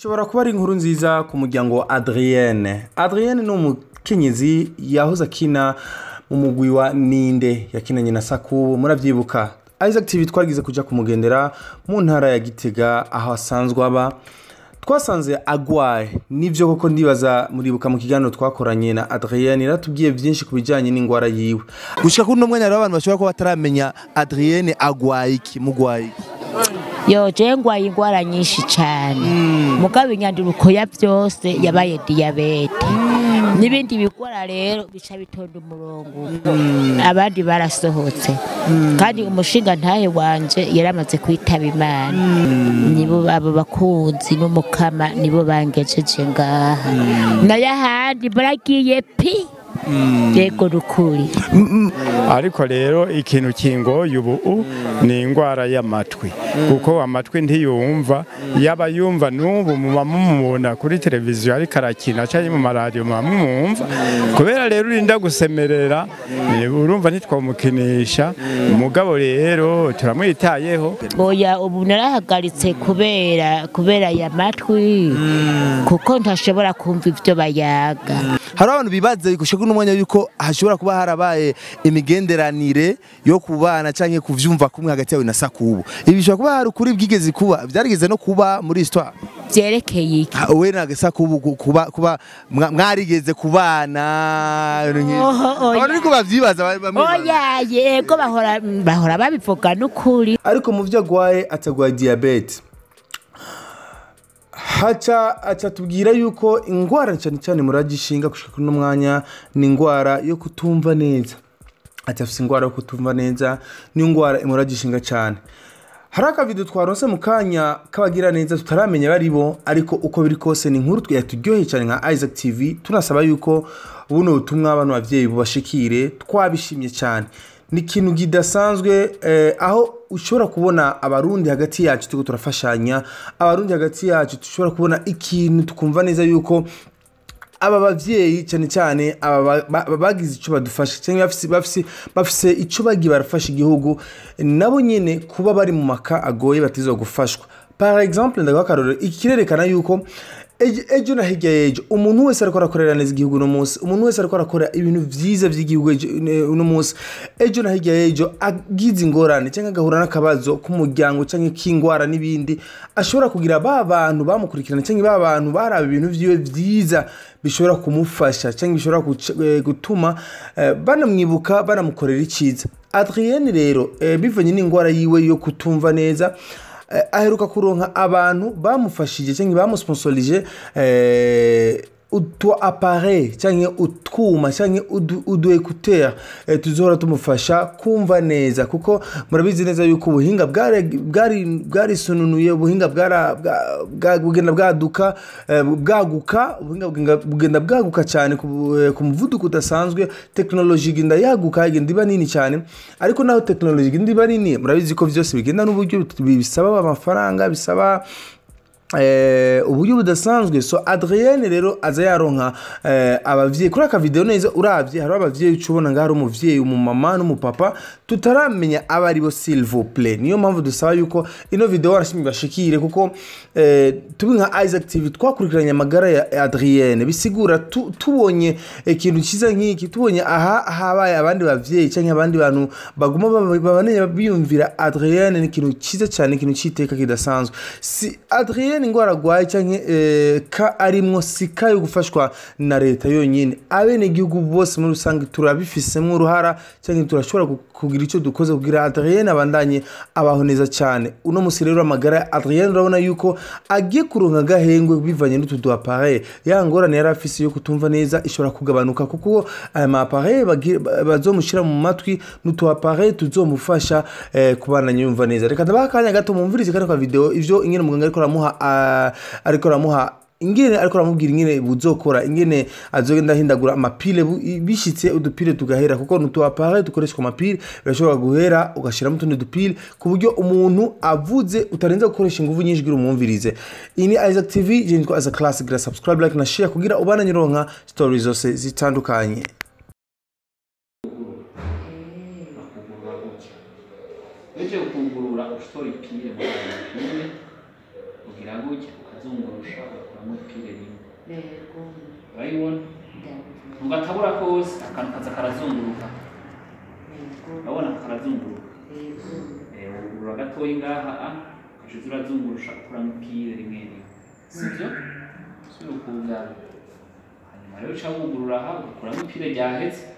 ishobora kuba ari inkuru nziza ku muryango wa adrienne adrienne ni umukenyezi yahoze akina mu mugwi wa ninde yakinanye na sakubu murabyibuka isaac tv twagize kujya kumugendera mu ntara ya gitega aho asanzwe aba twasanze agwaye nibyo koko ndibaza muribuka mu kiganiro twakoranye na adrienne yaratubwiye byinshi ku bijyanye n'indwara yiwe gushika kuri uno mwanya rero abantu bashobora kuba bataramenya adrienne agwaye iki mugwaye iki yo je ngwaye ingwara nyinshi cyane mugabo inyanduruko ya byose yabaye diyabete n'ibindi bigwara rero bica bitonda umurongo abandi barasohotse kandi umushinga ntahe wanje yaramaze kwitaba imana nibo abo bakunzi n'umukama nibo bangejeje ngaha nayo ahandi baragiye pi yego rukuri ariko rero ikintu kingoye ubu ni indwara y'amatwi kuko amatwi ntiyumva yaba yumva n'ubu muba mumubona kuri televiziyo ariko arakina cyangwa mu maradiyo muba mumwumva kubera rero urinda gusemerera eh, urumva ntitwamukinisha umugabo rero turamwitayeho oya ubu narahagaritse kubera kubera aya matwi kuko ntashobora kumva ibyo bayaga hari abantu bibaza gushika kuri uno mwanya yuko hashobora kuba harabaye imigenderanire yo kubana canke kuvyumva kumwe hagati yawe na sakubu ibi bishobora kuba hari ukuri bwigeze kuba byarigeze no kuba muri histoire byerekeye iki Ha, we na sakubu ku- kuba kuba mwa- mwarigeze kubana ibintu nk'ivyo. Oho, oya. abantu ariko bavyibaza ba- bamwe bamwe. oya yego bahora bahora babivuga n'ukuri ariko mu byo agwaye atagwaye diyabete haca aca tubwira yuko indwara cyane cyane muragishinga gushika kuri uno mwanya ni indwara yo kutumva neza ati afite indwara yo kutumva neza ni indwara imuragishinga cyane hari akavido twaronse mu kanya k'abagira neza tutaramenya bari bo ariko uko biri kose ni inkuru yaturyoheye cyane nka isaac tv tunasaba yuko buno butumwa bano babyeyi bubashikire twabishimye cyane ni ikintu kidasanzwe eh, aho ushobora kubona abarundi hagati yacu turiko turafashanya abarundi hagati yacu dushobora kubona ikintu tukumva neza yuko aba bavyeyi cyane cyane aba ba- ba- bagize icyo badufasha cyangwa bafise bafise bafise icyo bagiye barafasha igihugu nabo nyene kuba bari mu maka agoye batizwa gufashwa par exemple ndaguha akarorero iki kirerekana yuko ejo ejo na hirya y'ejo umuntu wese ariko arakorera neza igihugu uno munsi umuntu wese ariko arakora ibintu vyiza vy'igihugu ejo- ne- uno munsi ejo na hirya y'ejo agize ingorane cyangwa agahura n'akabazo k'umuryango cyangwa k'ingwara n'ibindi ashobora kugira ba bantu bamukurikirana cyangwa ba bantu baraba ibintu vyiwe vyiza bishobora kumufasha cyangwa bishobora guca- eh, gutuma eh, banamwibuka banamukorera icyiza adrienne rero eh, bivanye n'indwara yiwe yo kutumva neza eh, aheruka kuronka abantu bamufashije cyangwa bamusponsorije eh, utu appareil cyangwa utwuma cyangwa udu, udu écouteur eh, tuzohora tumufasha kumva neza kuko murabizi neza yuko ubuhinga bwari- bwari bwarisununuye ubuhinga bwara- bwa- bwa- bugenda bwaduka eh, bwaguka ubuhinga bugenda- bugenda bwaguka cyane ku eh, ku muvuduko udasanzwe tekinoloji igenda yaguka igenda iba nini cyane ariko naho tekinoloji igenda iba nini murabizi ko byose bigenda n'uburyo bisaba amafaranga bisaba eh, uburyo budasanzwe so adrienne rero aza yaronka eh, abavyeyi kuri aka video neza uravye hariho abavyeyi uca ubona ngaho hari umuvyeyi umumama n'umupapa tutaramenya aba ari bo silvouple niyo mpamvu dusaba yuko ino video warashimye bashikire kuko eh, tubi nka isaac tv twakurikiranye amagara ya adrienne bisigura tu, tubonye ikintu cyiza nk'iki tubonye aha habaye abandi bavyeyi cyangwa abandi bantu baguma baba- babane biyumvira adrienne ni ikintu cyiza cyane ikintu cy'iteka kidasanzwe si adrienne indwara arwaye cyangwa eh, ka arimwo si ka yo gufashwa na leta yonyine abenegihugu bose muri rusange turabifisemo uruhara cyangwa turashobora gu- kugira icyo dukoze kugira adrienne abandanye abaho neza cyane uno musi rero amagara ya adrienne urabona yuko agiye kuronka agahengwe bivanye n'utu du appareil ya ngorane yari afise yo kutumva neza ishobora kugabanuka kuko aya ma appareil bagi- ba- bazomushyira mu matwi n'utu appareil tuzomufasha eh, kubandanya yumva neza reka ndabaha akanya gato mumvirize kano ka video ivyo ingene muganga ariko aramuha ah, ariko aramuha ingene ariko aramubwira ingene buzokora ingene azogenda ahindagura amapile bu- i- bishitse udupile tugahera kuko nutu appareil dukoreshwa amapile birashobora guhera ugashiramo utundi dupile ku buryo umuntu avuze utarenza gukoresha ingufu nyinshi kugira umwumvirize iyi ni isaac tv je nitwa as a class gira subscribe like na share kugira ubandanye uronka stories zose zitandukanye uretse gufungurura ushobora ipine muri ayo mapine ugira gutya ukazungurusha ugakuramo pire rimwe yego urayibona ndabivuga ugatabura kose akantu kaza karazunguruka yego urabona karazunguruka yego Eh, wugurura gatoyi ngaha a ukaca uza urazungurusha ukuramo pire rimwe rimwe sibyo usubira ukugara hanyuma rero uca wugurura aha ugakuramo ipire ryahetse